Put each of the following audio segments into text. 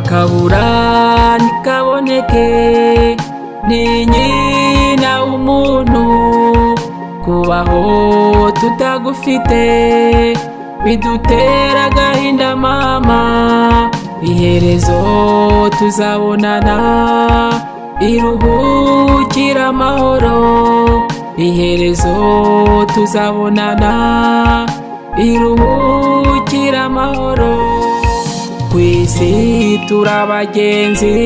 akabura ntikaboneke ni nyina w'umuntu kubaho tutagufite bidutera agahinda mama iherezo tuzabonana iruhukira amahoro iherezo tuzabonana iruhukira amahoro kwisi turi abagenzi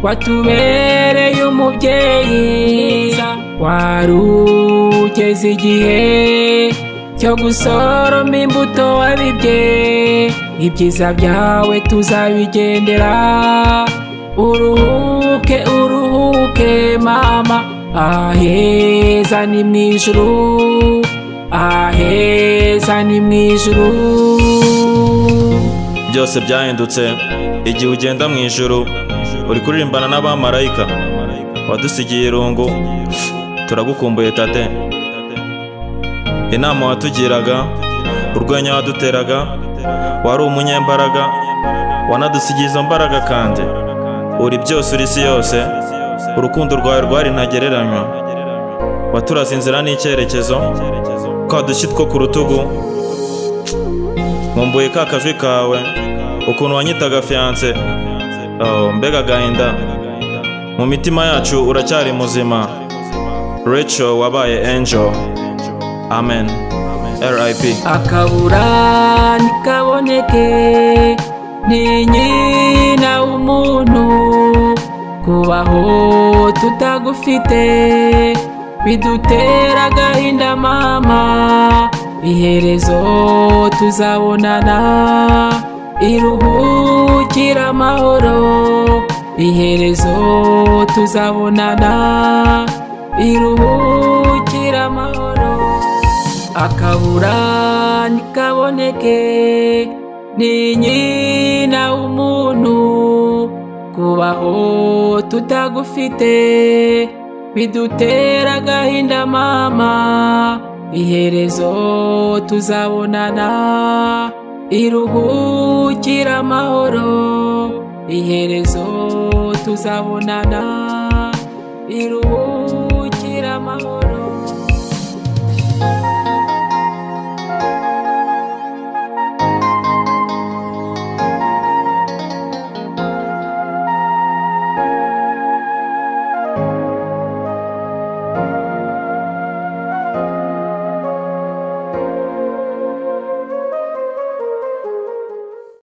watubereye umubyeyi wari ugeze igihe cyo gusoroma imbuto wabibye ibyiza byawe tuzabigendera uruhuke uruhuke mama aheza ni mu ijuru aheza ni mu ijuru byose byahindutse igihe ugenda mu ijuru uri kuririmbana n'abamarayika wadusigiye irungu turagukumbuye tate inama watugiraga urwenya waduteraga wari umunyembaraga wanadusigiye izo mbaraga kandi uri byose uri isi yose urukundo rwawe rwari ntagereranywa waturaze inzira n'icyerekezo kadushyi two ku rutugu nkumbuye ka kajwi kawe ukuntu wanyitaga fiyanse mbega agahinda mu mitima yacu uracyari muzima reco wabaye enjo amen rip akabura ntikaboneke ni nyina w'umuntu kubaho tutagufite bidutera agahinda mama iherezo tuzabonana iruhukira amahoro iherezo tuzabonana iruhukira amahoro akabura ntikaboneke ni nyina w'umuntu kubaho tutagufite bidutera agahinda mama iherezo tuzabonana iruhukira amahoro iherezo tuzabonana iruhukira amahoro